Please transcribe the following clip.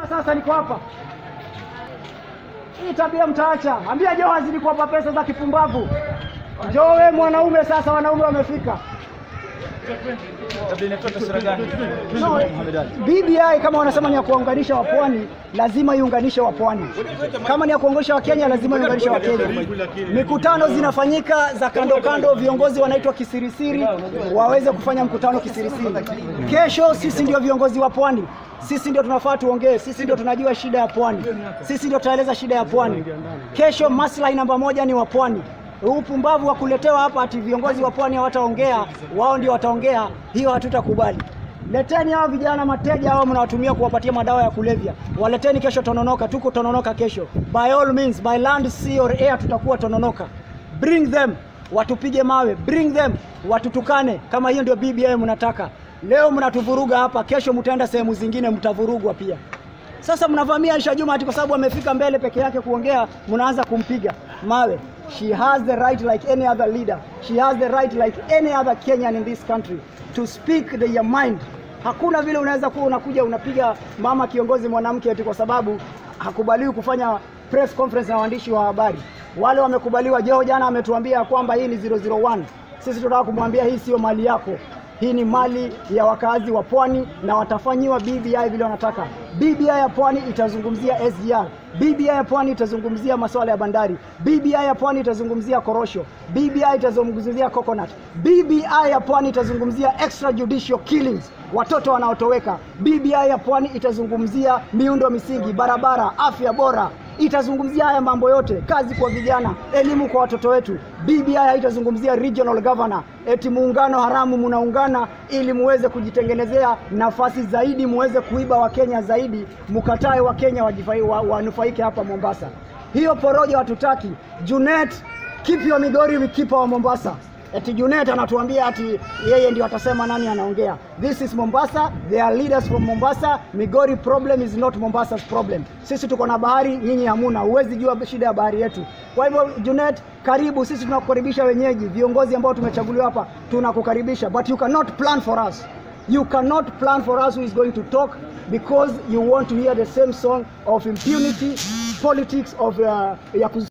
sasa niko hapa. Hii tabia mtaacha. Ambia Joho azidi kuwapa pesa za kipumbavu. Njoo we mwanaume sasa, wanaume wamefika. Labda inatoa taswira gani? No, BBI kama wanasema ni ya kuwaunganisha wapwani, lazima iunganishe wapwani. Kama ni ya kuunganisha Wakenya, lazima iunganishe Wakenya. Mikutano zinafanyika za kando kando, viongozi wanaitwa kisirisiri, waweze kufanya mkutano kisirisiri. Kesho sisi ndio viongozi wa pwani, sisi ndio tunafaa tuongee, sisi ndio tunajua shida ya pwani, sisi ndio tutaeleza shida ya pwani. Kesho maslahi namba moja ni wa pwani. Huu upumbavu wa kuletewa hapa ati viongozi wa pwani hawataongea, wao ndio wataongea, hiyo hatutakubali. Leteni hao vijana mateja hao mnawatumia kuwapatia madawa ya kulevya, waleteni kesho Tononoka. Tuko Tononoka kesho, by all means, by land, sea or air, tutakuwa Tononoka. Bring them, watupige mawe, bring them, watutukane. Kama hiyo ndio BBI mnataka. Leo mnatuvuruga hapa, kesho mtaenda sehemu zingine, mtavurugwa pia. Sasa mnavamia Aisha Juma ati kwa sababu amefika mbele peke yake kuongea, mnaanza kumpiga mawe. She has the right like any other leader. She has the right like any other Kenyan in this country to speak their mind. Hakuna vile unaweza kuwa unakuja unapiga mama kiongozi mwanamke ati kwa sababu hakubaliwi kufanya press conference na waandishi wa habari. Wale wamekubaliwa. Joho jana ametuambia kwamba hii ni 001. Sisi tunataka kumwambia hii sio mali yako. Hii ni mali ya wakazi wa pwani na watafanyiwa BBI vile wanataka. BBI ya pwani itazungumzia SGR. BBI ya pwani itazungumzia masuala ya bandari. BBI ya pwani itazungumzia korosho. BBI itazungumzia coconut. BBI ya pwani itazungumzia extrajudicial killings, watoto wanaotoweka. BBI ya pwani itazungumzia miundo misingi, barabara, afya bora, itazungumzia haya mambo yote, kazi kwa vijana, elimu kwa watoto wetu. BBI haitazungumzia regional governor, eti muungano haramu munaungana ili muweze kujitengenezea nafasi zaidi, muweze kuiba Wakenya zaidi, mukatae Wakenya wajifai- wa- wanufaike hapa Mombasa. Hiyo porojo hatutaki. Junet, keep your Migori, we keep our Mombasa. Eti Junet anatuambia ati yeye ndio atasema nani anaongea. This is Mombasa, there are leaders from Mombasa. Migori problem is not Mombasa's problem. Sisi tuko na bahari, nyinyi hamuna. Huwezi jua shida ya bahari yetu. Kwa hivyo Junet, karibu. Sisi tunakukaribisha wenyeji, viongozi ambao tumechaguliwa hapa, tunakukaribisha, but you cannot plan for us. You cannot plan for us who is going to talk because you want to hear the same song of impunity, politics of uh, ya kuz